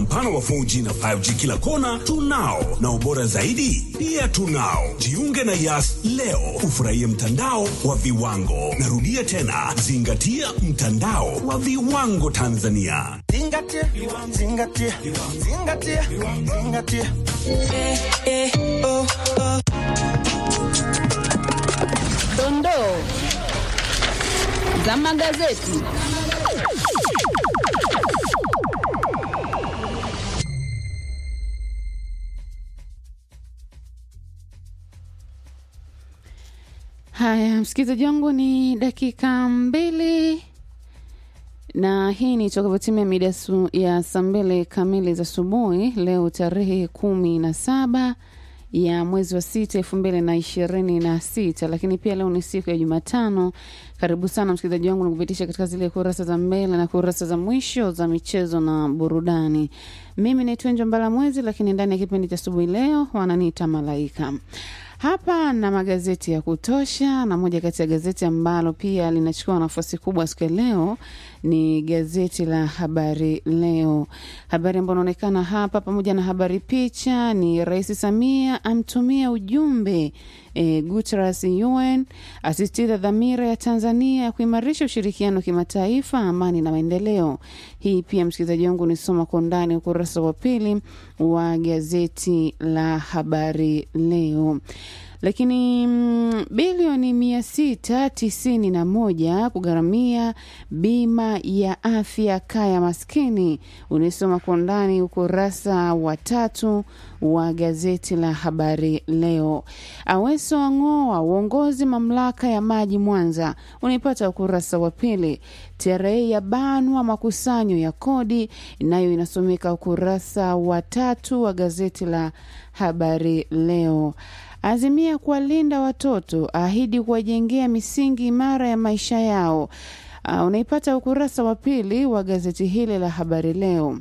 mpana wa 4G na 5G kila kona tunao, na ubora zaidi pia tunao. Jiunge na Yas leo ufurahie mtandao wa viwango. Narudia tena, zingatia mtandao wa viwango Tanzania. Zingatia, zingatia, zingatia, zingatia. Dondoo za magazeti. Haya, msikilizaji wangu, ni dakika mbili na hii ni tokapotimia mida su, ya saa mbili kamili za asubuhi leo tarehe kumi na saba ya mwezi wa sita elfu mbili na ishirini na sita lakini pia leo ni siku ya Jumatano. Karibu sana msikilizaji wangu nikupitisha katika zile kurasa za mbele na kurasa za mwisho za michezo na burudani. Mimi ni Twenjo Mbala Mwezi, lakini ndani ya kipindi cha asubuhi leo wananiita Malaika. Hapa na magazeti ya kutosha, na moja kati ya gazeti ambalo pia linachukua nafasi kubwa siku ya leo ni gazeti la Habari Leo. Habari ambayo inaonekana hapa pamoja na habari picha ni Rais Samia amtumia ujumbe e, Guterres UN asisitiza dhamira ya Tanzania ya kuimarisha ushirikiano kimataifa, amani na maendeleo. Hii pia msikilizaji wangu nisoma kwa undani ukurasa wa pili wa gazeti la Habari Leo lakini mm, bilioni mia sita tisini na moja kugharamia bima ya afya kaya maskini. Unaisoma kwa undani ukurasa wa tatu wa gazeti la Habari Leo. Aweso ang'oa uongozi mamlaka ya maji Mwanza, unaipata ukurasa wa pili. TRA ya banwa makusanyo ya kodi, nayo inasomeka ukurasa wa tatu wa gazeti la Habari Leo. Azimia kuwalinda watoto, ahidi kuwajengea misingi imara ya maisha yao. Uh, unaipata ukurasa wa pili wa gazeti hili la Habari Leo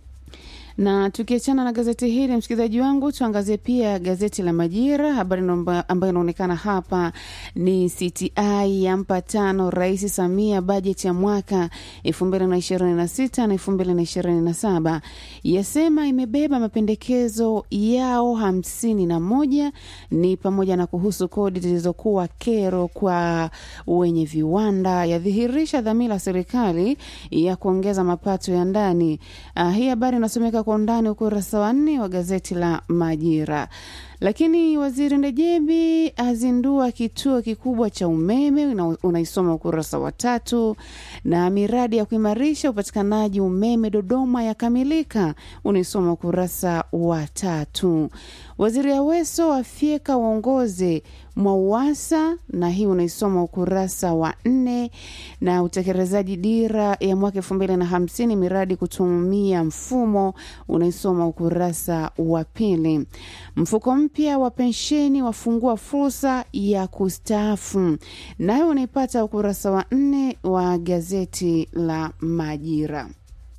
na tukiachana na gazeti hili msikilizaji wangu, tuangazie pia gazeti la Majira. Habari ambayo inaonekana hapa ni CTI yampa tano Rais Samia bajeti ya mwaka elfu mbili na ishirini na sita na elfu mbili na ishirini na saba yasema imebeba mapendekezo yao hamsini na moja ni pamoja na kuhusu kodi zilizokuwa kero kwa wenye viwanda, yadhihirisha dhamira ya serikali ya kuongeza mapato ya ndani. Uh, hii habari inasomeka kwa undani ukurasa wa nne wa gazeti la Majira. Lakini waziri Ndejembi azindua kituo kikubwa cha umeme, unaisoma ukurasa wa tatu. Na miradi ya kuimarisha upatikanaji umeme Dodoma yakamilika, unaisoma ukurasa wa tatu. Waziri Aweso afyeka uongozi Mwauwasa, na hii unaisoma ukurasa wa nne. Na utekelezaji dira ya mwaka elfu mbili na hamsini miradi kutumia mfumo, unaisoma ukurasa wa pili. Mfuko mpya wa pensheni wafungua fursa ya kustaafu, nayo unaipata ukurasa wa nne wa gazeti la Majira.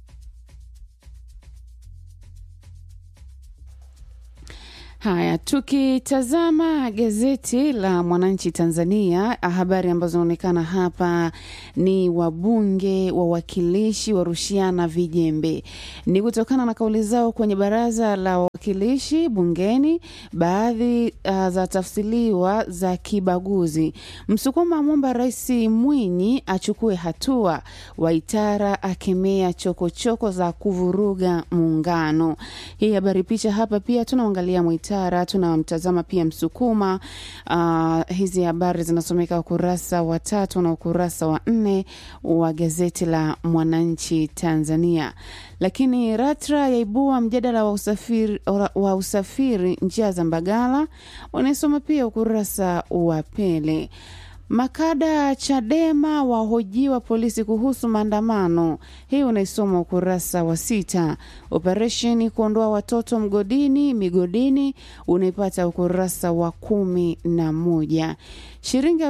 Haya, tukitazama gazeti la Mwananchi Tanzania, habari ambazo zinaonekana hapa ni wabunge wawakilishi warushiana vijembe. Ni kutokana na kauli zao kwenye baraza la wawakilishi bungeni, baadhi uh, za tafsiriwa za kibaguzi. Msukuma amwomba Rais Mwinyi achukue hatua, Waitara akemea chokochoko za kuvuruga muungano. Hii habari picha hapa pia tunaangalia Mwitara Tara tunamtazama pia Msukuma. Uh, hizi habari zinasomeka ukurasa wa tatu na ukurasa wa nne wa gazeti la Mwananchi Tanzania. Lakini RATRA yaibua mjadala wa usafiri, wa usafiri njia za Mbagala, unaisoma pia ukurasa wa pili. Makada Chadema wahojiwa polisi kuhusu maandamano. Hii unaisoma ukurasa wa sita. Operesheni kuondoa watoto mgodini migodini unaipata ukurasa wa kumi na moja. shilingi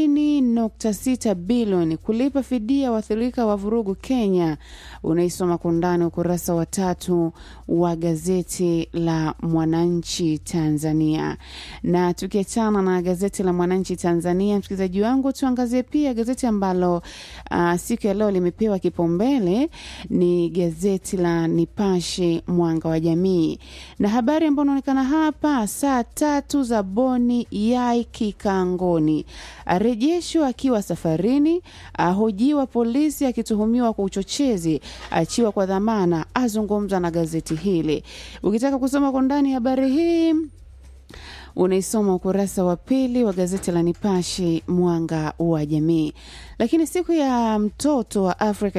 40.6 bilioni kulipa fidia waathirika wa vurugu Kenya. Unaisoma kwa undani ukurasa wa tatu wa gazeti la Mwananchi Tanzania. Na tukiachana na gazeti la Mwananchi Tanzania, msikilizaji wangu, tuangazie pia gazeti ambalo uh, siku ya leo limepewa kipaumbele ni gazeti la Nipashe Mwanga wa Jamii, na habari ambayo inaonekana hapa, saa tatu za Boni yai kikangoni, arejeshwa akiwa safarini, ahojiwa polisi akituhumiwa kwa uchochezi, achiwa kwa dhamana, azungumza na gazeti hili. Ukitaka kusoma kwa ndani habari hii unaisoma ukurasa wa pili wa gazeti la Nipashe mwanga wa jamii. Lakini siku ya mtoto wa Afrika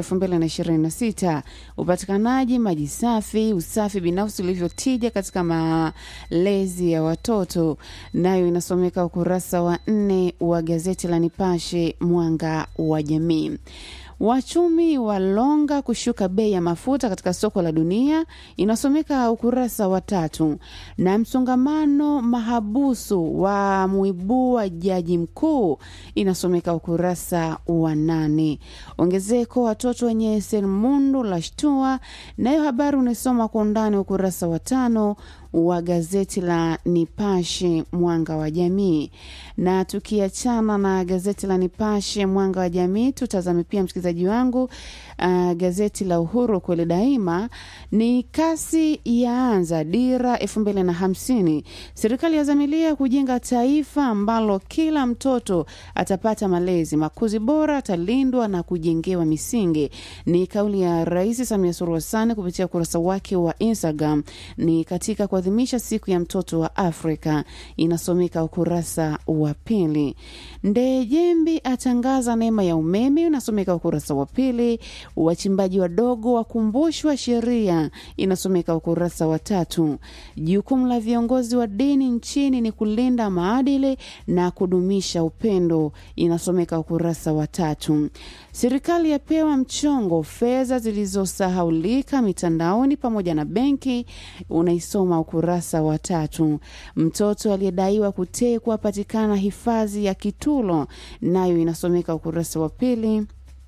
2026 upatikanaji maji safi, usafi binafsi ulivyotija katika malezi ya watoto, nayo inasomeka ukurasa wa nne wa gazeti la Nipashe mwanga wa jamii. Wachumi walonga kushuka bei ya mafuta katika soko la dunia, inasomeka ukurasa wa tatu. Na msongamano mahabusu wa muibua jaji mkuu, inasomeka ukurasa wa nane. Ongezeko watoto wenye selmundu la shtua, nayo habari unaisoma kwa undani ukurasa wa tano wa gazeti la Nipashe mwanga wa jamii. Na tukiachana na gazeti la Nipashe mwanga wa jamii, tutazame pia msikilizaji wangu, uh, gazeti la Uhuru kweli daima ni kasi yaanza dira elfu mbili na hamsini. Serikali yazamilia kujenga taifa ambalo kila mtoto atapata malezi makuzi bora, atalindwa na kujengewa misingi. Ni kauli ya Rais Samia Suluhu Hassan kupitia ukurasa wake wa Instagram, ni katika kuadhimisha siku ya mtoto wa Afrika, inasomeka ukurasa wa pili. Ndejembi atangaza neema ya umeme, unasomeka ukurasa wa pili. Wachimbaji wadogo wakumbushwa sheria, inasomeka ukurasa wa tatu. Jukumu la viongozi wa dini nchini ni kulinda maadili na kudumisha upendo, inasomeka ukurasa wa tatu. Serikali yapewa mchongo fedha zilizosahaulika mitandaoni pamoja na benki, unaisoma ukurasa wa tatu. Mtoto aliyedaiwa kutekwa patikana hifadhi ya Kitulo, nayo inasomeka ukurasa wa pili.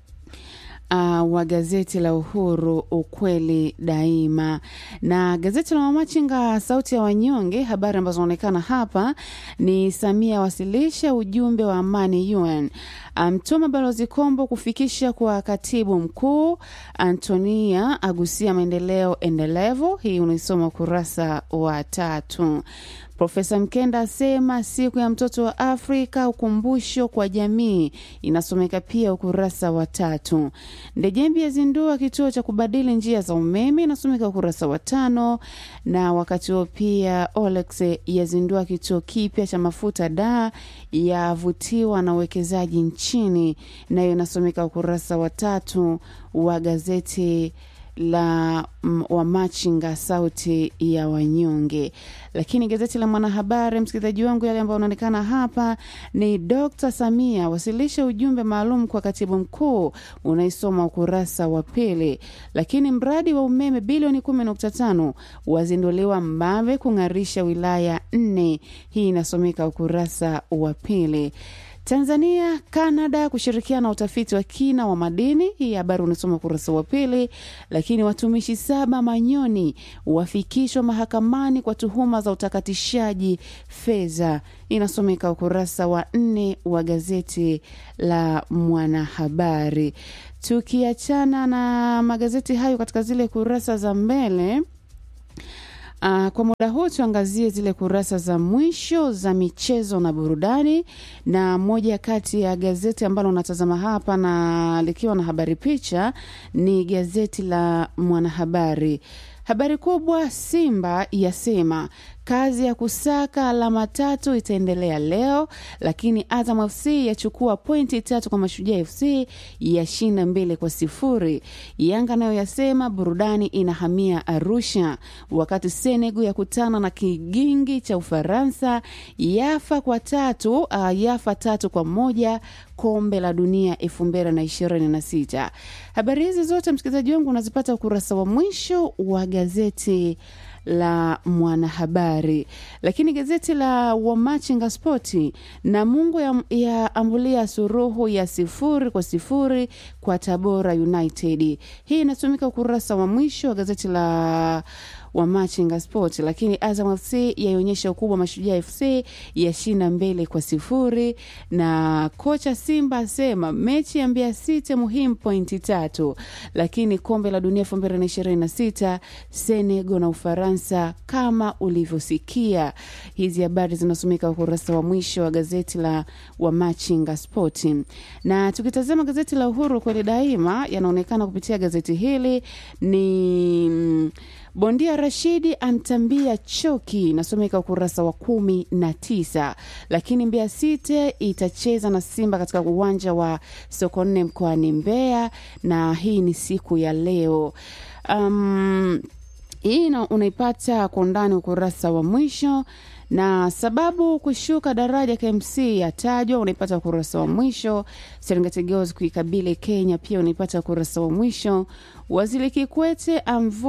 Uh, wa gazeti la Uhuru ukweli daima. Na gazeti la Mamachinga sauti ya wanyonge, habari ambazo zinaonekana hapa ni Samia wasilisha ujumbe wa amani UN, amtuma um, balozi Kombo kufikisha kwa katibu mkuu, Antonia agusia maendeleo endelevu. Hii unaisoma ukurasa wa tatu. Profesa Mkenda asema siku ya mtoto wa Afrika ukumbusho kwa jamii, inasomeka pia ukurasa wa tatu. Ndejembi yazindua kituo cha kubadili njia za umeme, inasomeka ukurasa wa tano. Na wakati huo pia Olex yazindua kituo kipya cha mafuta da yavutiwa na uwekezaji nchini, nayo inasomeka ukurasa wa tatu wa gazeti la Wamachinga sauti ya wanyonge. Lakini gazeti la Mwanahabari, msikilizaji wangu, yale ambayo unaonekana hapa ni Dr. Samia wasilisha ujumbe maalum kwa katibu mkuu, unaisoma ukurasa wa pili. Lakini mradi wa umeme bilioni 10.5 wazinduliwa Mbave kung'arisha wilaya nne, hii inasomeka ukurasa wa pili. Tanzania Canada kushirikiana utafiti wa kina wa madini. Hii habari unasoma ukurasa wa pili. Lakini watumishi saba Manyoni wafikishwa mahakamani kwa tuhuma za utakatishaji fedha, inasomeka ukurasa wa nne wa gazeti la Mwanahabari. Tukiachana na magazeti hayo katika zile kurasa za mbele Uh, kwa muda huu tuangazie zile kurasa za mwisho za michezo na burudani, na moja kati ya gazeti ambalo unatazama hapa na likiwa na habari picha ni gazeti la Mwanahabari. Habari kubwa, Simba yasema kazi ya kusaka alama tatu itaendelea leo, lakini Azam FC yachukua pointi tatu kwa Mashujaa FC yashinda mbele kwa sifuri. Yanga nayo yasema burudani inahamia Arusha, wakati Senegal yakutana na kigingi cha Ufaransa yafa kwa tatu, uh, yafa tatu kwa moja kombe la dunia elfu mbili na ishirini na sita. Habari hizi zote msikilizaji wangu unazipata ukurasa wa mwisho wa gazeti la Mwanahabari. Lakini gazeti la Wamachinga Spoti, Namungo ya, ya ambulia suruhu ya sifuri kwa sifuri kwa Tabora United. Hii inatumika ukurasa wa mwisho wa gazeti la wa Machinga Sport, lakini Azam FC yaionyesha ukubwa wa Mashujaa FC yashinda mbele kwa sifuri, na kocha Simba asema mechi ya Mbeya City muhimu pointi tatu, lakini kombe la dunia elfu mbili na ishirini na sita Senegal na Ufaransa kama ulivyosikia. Hizi habari zinasomeka ukurasa wa mwisho wa gazeti la Wamachinga Sport, na tukitazama gazeti la Uhuru kweli daima yanaonekana kupitia gazeti hili ni mm, Bondia Rashidi antambia choki, inasomeka ukurasa wa kumi na tisa. Lakini Mbeya City itacheza na Simba katika uwanja wa Sokoine mkoani Mbeya, na hii ni siku ya leo. Um, hii ina- unaipata kwa undani ukurasa wa mwisho na sababu kushuka daraja KMC yatajwa, unaipata ukurasa wa mwisho. Serengeti Girls kuikabili Kenya pia unaipata ukurasa wa mwisho. Waziri Kikwete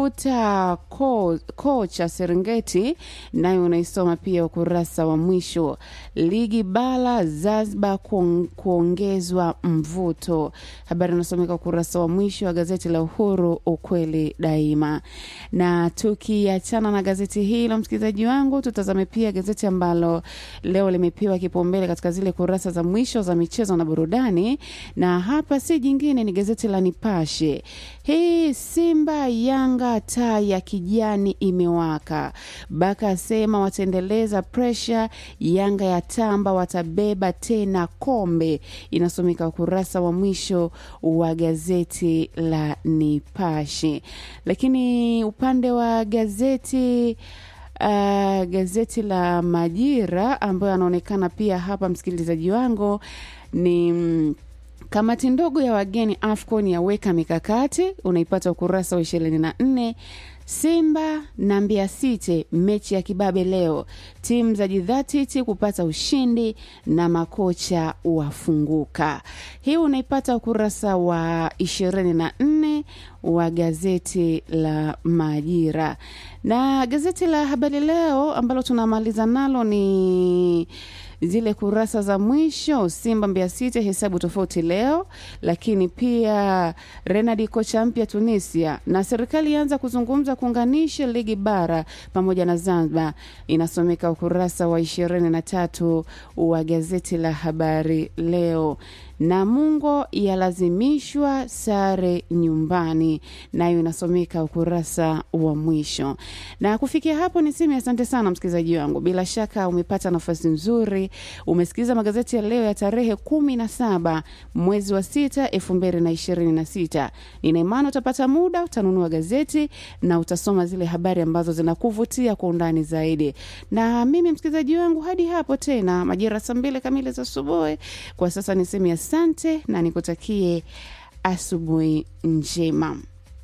amvuta ko- kocha Serengeti, nayo unaisoma pia ukurasa wa mwisho. Ligi bala Zanzibar kuong- kuongezwa mvuto, habari inasomeka ukurasa wa mwisho wa gazeti la Uhuru, ukweli daima. Na tukiachana na gazeti hilo, msikilizaji wangu, tutazame pia gazeti ambalo leo limepewa kipaumbele katika zile kurasa za mwisho za michezo na burudani, na hapa si jingine ni gazeti la Nipashe. Hii Simba Yanga, taa ya kijani imewaka. Baka asema wataendeleza presha. Yanga ya tamba watabeba tena kombe, inasomeka ukurasa wa mwisho wa gazeti la Nipashe. Lakini upande wa gazeti Uh, gazeti la Majira ambayo anaonekana pia hapa, msikilizaji wangu, ni mm, kamati ndogo ya wageni AFCON yaweka mikakati, unaipata ukurasa wa ishirini na nne. Simba na Mbeya City mechi ya kibabe leo, timu za jidhatiti kupata ushindi na makocha wafunguka. Hii unaipata ukurasa wa ishirini na nne wa gazeti la Majira na gazeti la Habari Leo ambalo tunamaliza nalo ni zile kurasa za mwisho. Simba Mbeya City hesabu tofauti leo, lakini pia Renadi kocha mpya Tunisia, na serikali ianza kuzungumza kuunganisha ligi bara pamoja na Zanzibar, inasomeka ukurasa wa ishirini na tatu wa gazeti la Habari Leo. Namungo yalazimishwa sare nyumbani, nayo inasomeka ukurasa wa mwisho. Na kufikia hapo niseme asante sana msikilizaji wangu, bila shaka umepata nafasi nzuri, umesikiliza magazeti ya leo ya tarehe kumi na saba mwezi wa sita elfu mbili na ishirini na sita. Nina imani utapata muda, utanunua gazeti na utasoma zile habari ambazo zinakuvutia kwa undani zaidi. Na mimi msikilizaji wangu, hadi hapo tena majira saa mbili kamili za asubuhi, kwa sasa niseme asante na nikutakie asubuhi njema.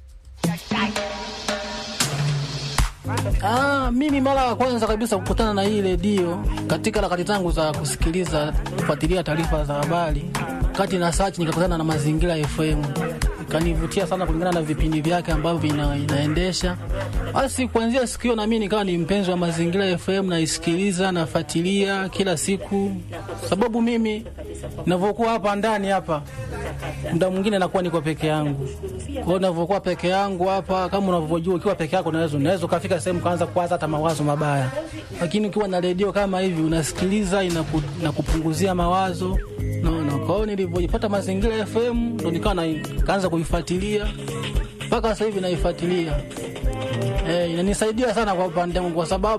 Ah, mimi mara ya kwanza kabisa kukutana na hii redio katika harakati zangu za kusikiliza kufuatilia taarifa za habari, kati na search nikakutana na Mazingira FM, ikanivutia sana kulingana na vipindi vyake ambavyo ina, inaendesha. Basi kuanzia siku hiyo na mimi nikawa ni mpenzi wa Mazingira FM, naisikiliza nafuatilia kila siku, sababu mimi ninavyokuwa hapa ndani hapa muda mwingine nakuwa niko peke yangu. Kwa hiyo ninavyokuwa peke yangu hapa, kama unavyojua, ukiwa peke yako unaweza unaweza ukafika sehemu kaanza kuwaza hata mawazo mabaya, lakini ukiwa na redio kama hivi unasikiliza, inaku, inakupunguzia mawazo naona. Kwa hiyo nilivyojipata Mazingira FM ndo nikawa na- nikaanza kuifuatilia mpaka sasa hivi naifuatilia. Eh, inanisaidia sana kwa upande wangu kwa sababu